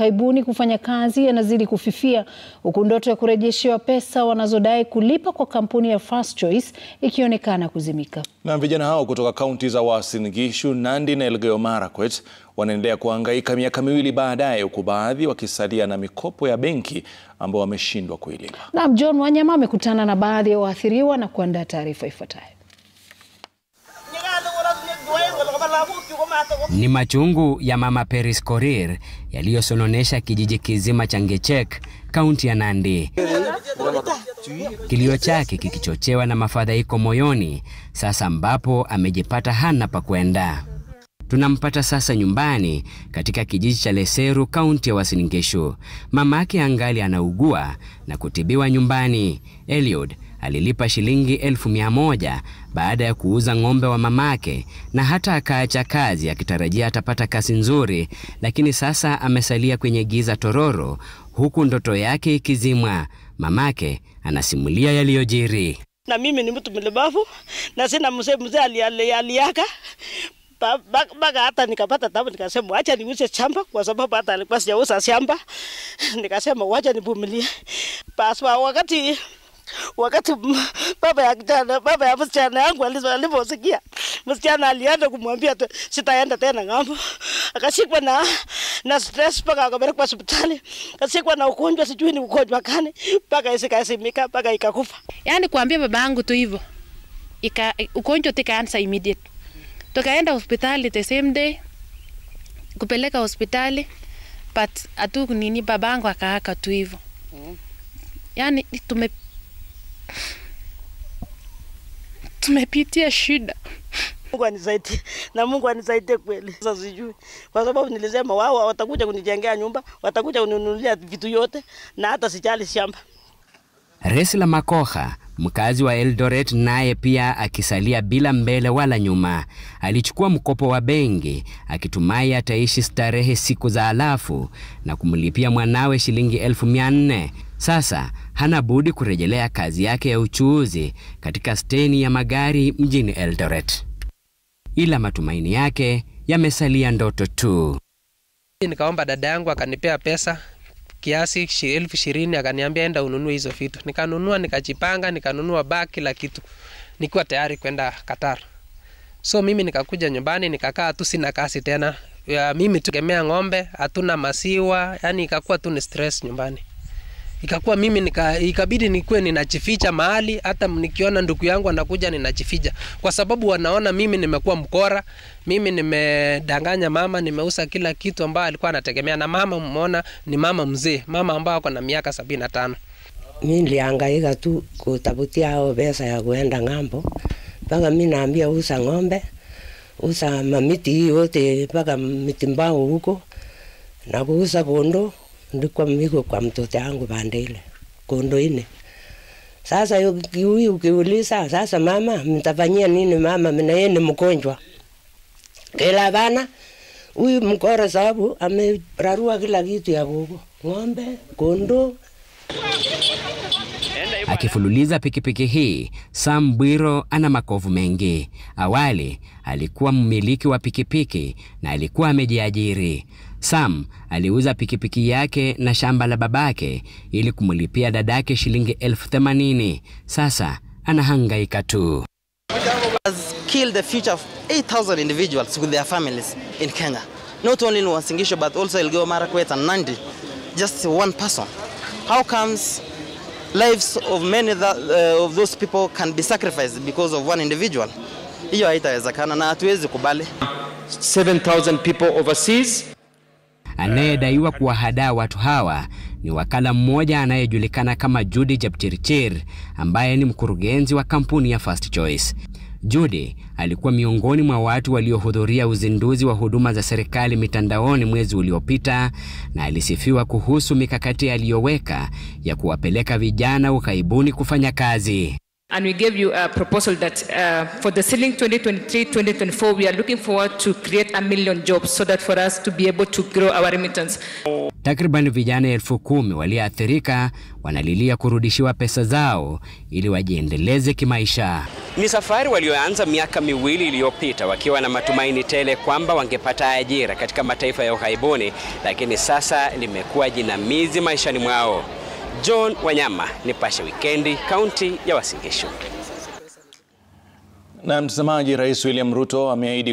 ughaibuni kufanya kazi yanazidi kufifia huku ndoto ya kurejeshewa pesa wanazodai kulipa kwa kampuni ya First Choice ikionekana kuzimika. Na vijana hao kutoka kaunti za Uasin Gishu, Nandi na Elgeyo Marakwet wanaendelea kuhangaika miaka miwili baadaye, huku baadhi wakisalia na mikopo ya benki ambao wameshindwa kuilipa. Naam, John Wanyama amekutana na baadhi ya waathiriwa na kuandaa taarifa ifuatayo. Ni machungu ya mama Peris Korir yaliyosononesha kijiji kizima cha Ngechek, kaunti ya Nandi. Kilio chake kikichochewa na mafadhaiko moyoni, sasa ambapo amejipata hana pa kwenda. Tunampata sasa nyumbani katika kijiji cha Leseru, kaunti ya Uasin Gishu. Mamake angali anaugua na kutibiwa nyumbani. Eliud alilipa shilingi elfu mia moja baada ya kuuza ng'ombe wa mamake na hata akaacha kazi akitarajia atapata kazi nzuri, lakini sasa amesalia kwenye giza tororo, huku ndoto yake ikizimwa. Mamake anasimulia yaliyojiri. Na mimi ni mtu mlemavu na sina mzee mzee aliaka mpaka hata nikapata tabu, nikasema wacha niuze shamba kwa sababu hata alikuwa sijauza shamba. Nikasema wacha nivumilie. Basi wakati wakati baba ya kijana baba ya msichana yangu aliposikia, msichana alienda kumwambia sitaenda tena ng'ambo, akashikwa na na stress mpaka akapelekwa hospitali, akashikwa na ugonjwa, sijui ni ugonjwa gani, mpaka isikasimika mpaka ikakufa. Yani kuambia baba yangu tu hivyo, ika ugonjwa tikaanza immediate tukaenda hospitali the same day kupeleka hospitali but atu nini babangu akaaka tu hivyo yani tume tumepitia shida Mungu anisaidie na Mungu anisaidie kweli. Sasa sijui kwa sababu nilisema wao watakuja kunijengea nyumba, watakuja kuninunulia vitu yote na hata sijali shamba. Resla Makoha mkazi wa Eldoret naye pia akisalia bila mbele wala nyuma. Alichukua mkopo wa benki akitumai ataishi starehe siku za alafu na kumlipia mwanawe shilingi elfu mia nne. Sasa hana budi kurejelea kazi yake ya uchuuzi katika steni ya magari mjini Eldoret, ila matumaini yake yamesalia ndoto tu. Nikaomba dada yangu akanipea pesa kiasi elfu ishirini akaniambia enda ununue hizo vitu. Nikanunua, nikajipanga, nikanunua bag, kila kitu, nikiwa tayari kwenda Qatar. So mimi nikakuja nyumbani, nikakaa tu, sina kazi tena ya mimi tugemea ng'ombe, hatuna masiwa, yani ikakuwa tu ni stress nyumbani. Ikakuwa mimi nika, ikabidi nikuwe ninajificha mahali, hata nikiona ndugu yangu anakuja ninajificha, kwa sababu wanaona mimi nimekuwa mkora, mimi nimedanganya mama, nimeuza kila kitu ambayo alikuwa anategemea, na mama mmeona ni mama mzee, mama ambao ako na miaka sabini na tano. Mi nilihangaika tu kutafutia hao pesa ya kuenda ng'ambo, mpaka mi naambia uza ng'ombe, uza mamiti hii yote, mpaka miti mbao huko na kuuza kondo ndikuwa miko kwa mtoto yangu pande ile kondo ine. Sasa huyu ukiuliza sasa, mama mtafanyia nini? Mama mina yeye ni mgonjwa kila bana huyu mkora, sababu amerarua kila kitu ya kuko ng'ombe, kondo. Akifululiza pikipiki hii, Sam Bwiro ana makovu mengi. Awali alikuwa mmiliki wa pikipiki na alikuwa amejiajiri. Sam aliuza pikipiki yake na shamba la babake ili kumlipia dadake shilingi elfu themanini. Sasa anahangaika tu. has killed the future of 8,000 individuals with their families in Kenya. Not only in Uasin Gishu, but also Elgeyo Marakwet and Nandi. Just one person. How comes lives of many that, uh, of those people can be sacrificed because of one individual? Hiyo haitawezekana na hatuwezi kubali. 7,000 people overseas. Anayedaiwa kuwahadaa watu hawa ni wakala mmoja anayejulikana kama Judy Jepchirchir ambaye ni mkurugenzi wa kampuni ya First Choice. Judy alikuwa miongoni mwa watu waliohudhuria uzinduzi wa huduma za serikali mitandaoni mwezi uliopita na alisifiwa kuhusu mikakati aliyoweka ya kuwapeleka vijana ughaibuni kufanya kazi. And we gave you a proposal that uh, for the ceiling 2023-2024, we are looking forward to create a million jobs so that for us to be able to grow our remittance. Takriban vijana elfu kumi walioathirika wanalilia kurudishiwa pesa zao ili wajiendeleze kimaisha. Ni safari walioanza miaka miwili iliyopita wakiwa na matumaini tele kwamba wangepata ajira katika mataifa ya ughaibuni, lakini sasa limekuwa jinamizi maishani mwao. John Wanyama, Nipashe Wikendi, kaunti ya Uasin Gishu. Na mtazamaji, Rais William Ruto ameahidi